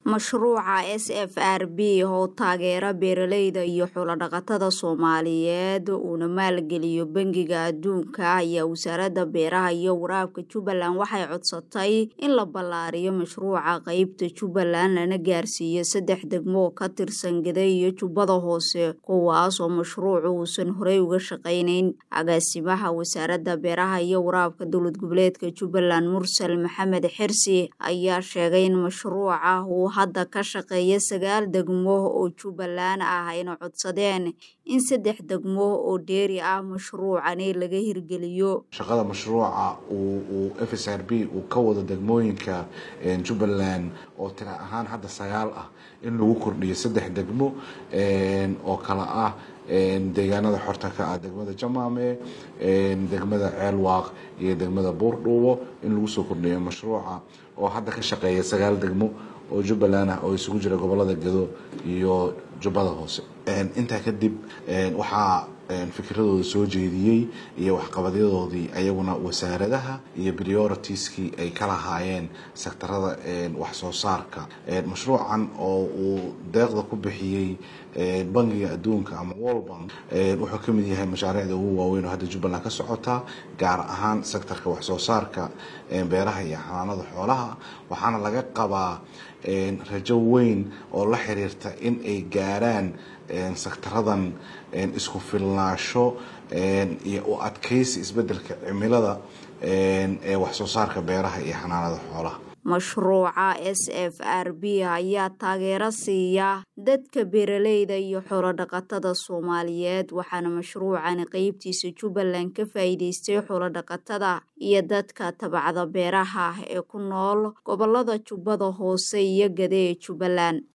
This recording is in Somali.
Mashruuca SFRB oo taageera beeralayda iyo xoolo-dhaqatada Soomaaliyeed uuna maalgeliyo Bangiga Adduunka ayaa Wasaaradda Beeraha iyo Waraabka Jubbaland waxay codsatay in la ballaariyo mashruuca qaybta Jubbaland lana gaarsiiyo saddex degmo oo ka tirsan Gaday iyo Jubbada Hoose kuwaas oo mashruucu uusan horey uga shaqaynayn. Agaasimaha Wasaaradda Beeraha iyo Waraabka Dowlad Goboleedka Jubbaland Mursal Maxamed Xirsi ayaa sheegay in mashruuca uu hadda ka shaqeeyo sagaal degmo oo Jubbaland ah ayna codsadeen in saddex degmo oo dheeri ah mashruucani laga hirgeliyo. shaqada mashruuca uu FSRB uu ka wado degmooyinka Jubbaland oo tira ahaan hadda sagaal ah in lagu kordhiyo saddex degmo oo kala ah deegaanada xorta ka ah degmada Jamaame degmada Ceelwaaq iyo degmada Buurdhuubo in lagu soo kordhiyo mashruuca oo hadda ka shaqeeya sagaal degmo oo Jubbaland ah oo isugu jira gobolada Gedo iyo Jubbada Hoose intaa kadib waxaa fikradooda soo jeediyey iyo waxqabadyadoodii ayaguna wasaaradaha iyo prioritieskii ay ka lahaayeen sektarada wax soo saarka mashruucan oo uu deeqda ku bixiyey bangiga adduunka ama World Bank wuxuu ka mid yahay mashaariicda ugu waaweyn oo hadda Jubbaland ka socota gaar ahaan sektarka wax soo saarka beeraha iyo xanaanada xoolaha waxaana laga qabaa rajo weyn oo la xiriirta in ay gaaraan sektaradan isku filnaansho iyo u adkeysi isbedelka cimilada ee wax soo saarka beeraha iyo xanaanada xoolaha mashruuca SFRB ayaa taageero siiya dadka beeralayda iyo xoolo-dhaqatada Soomaaliyeed waxaana mashruucani qaybtiisa Jubbaland ka faa'iideystay xoolo-dhaqatada iyo dadka tabcada beeraha ee ku nool gobolada Jubbada Hoose iyo Gaday ee Jubbaland